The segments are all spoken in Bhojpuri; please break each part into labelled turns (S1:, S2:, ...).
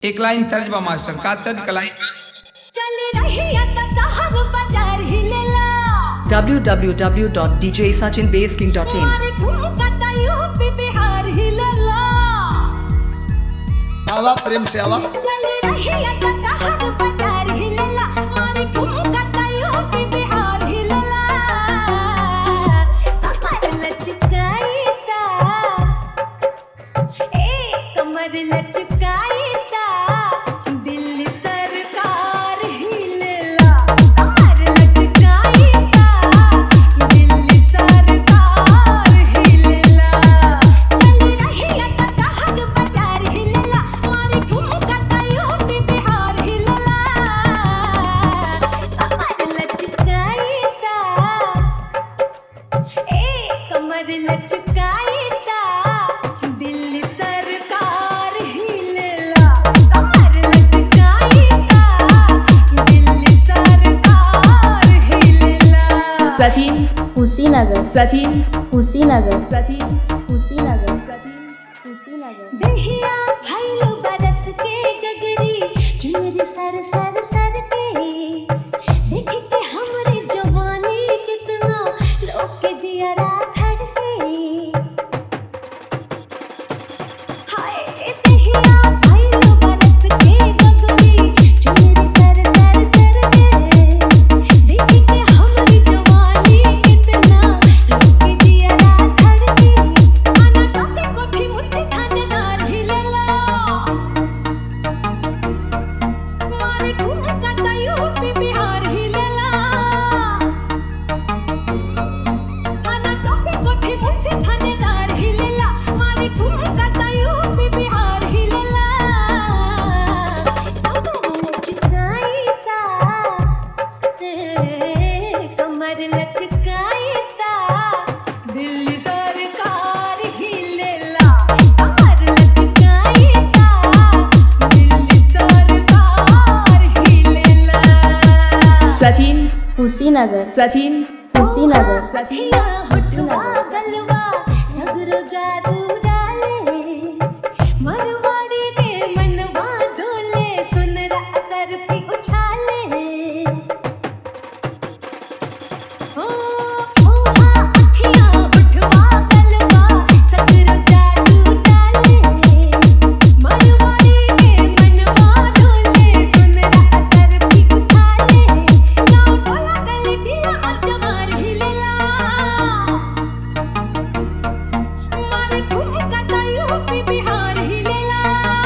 S1: एक लाइन तर्ज बा मास्टर का तर्ज का लाइन बा?
S2: चल रही आता साहब बाजार हिलेला
S3: www.djsachinbasking.in
S2: मारे ठुमका ता यूपी बिहार हिलेला
S4: आवा प्रेम से आवा
S2: चल रही आता साहब बाजार हिलेला मारे ठुमका ता यूपी बिहार हिलेला कमर लचकाई ता ए कमर लचकाई ता दिल्ली सरकार हिलेला कमर लचकाई ता दिल्ली सरकार हिलेला चल रही आता साहब बाजार हिलेला मारे ठुमका ता यूपी बिहार हिलेला कमर लचकाई ता ए कमर लचकाई ता दिल्ली सरकार हिलेला कमर लचकाई ता दिल्ली सरकार हिलेला
S3: Sachin,
S5: Kushinagar
S3: Sachin,
S5: Kushinagar
S3: Sachin,
S5: Kushinagar
S3: Sachin.
S5: Kushinagar
S2: दहिया भइल बरस के जगरी चुनरी सर सर सर के देख के हमरे जवानी कितना लोग के दिया रात हट के हाय दहिया भइल बरस के जगरी चुनरी सर सर सर के देख के हमरे जवानी कितना लोग के दिया रात हट के आना टोपी कोठी मुझसे थानेदार हिलेला मारे ठुमका ता यूपी बिहार हिलेला आना टोपी कोठी मुझसे थानेदार हिलेला मारे ठुमका ता यूपी बिहार हिलेला कमर लचकाई ता दिल्ली सरकार हिलेला कमर लचकाई ता दिल्ली सरकार हिलेला
S3: Sachin,
S5: कुशीनगर
S3: Sachin,
S5: कुशीनगर
S2: सखिया होठवा गलवा सगरो जादू डाले मरवाड़ी के मनवा डोले सुनरा सर पे उछाले ओ ओ हाँ अखियाँ होठवा गलवा सगरो जादू डाले मरवाड़ी के मनवा डोले सुनरा सर पे उछाले गाँव टोला गली जिया और जवार हिलेला मारे ठुमका ता यूपी बिहार हिलेला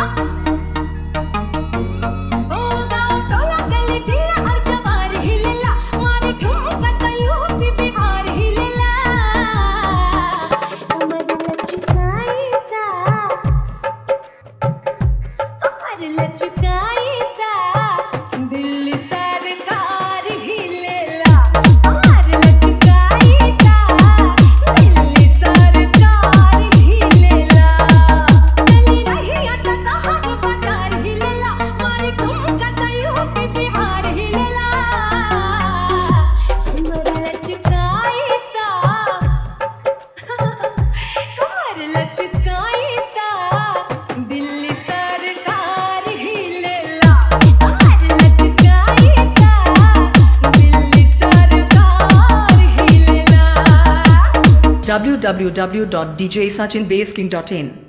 S2: ओ गाँव टोला गली जिया और जवार हिलेला मारे ठुमका ता यूपी बिहार हिलेला कमर लचकाई ता कमर लचकाई ता दिल्ली सरकार हिलेला कमर लचकाई ता दिल्ली सरकार हिलेला चली रही आता साहब बाजार हिलेला मारे ठुमका ता यूपी बिहार हिलेला कमर लचकाई ता कमर लचकाई ता दिल्ली सरकार हिलेला कमर लचकाई ता दिल्ली सरकार हिलेला
S3: www.djsachinbasking.in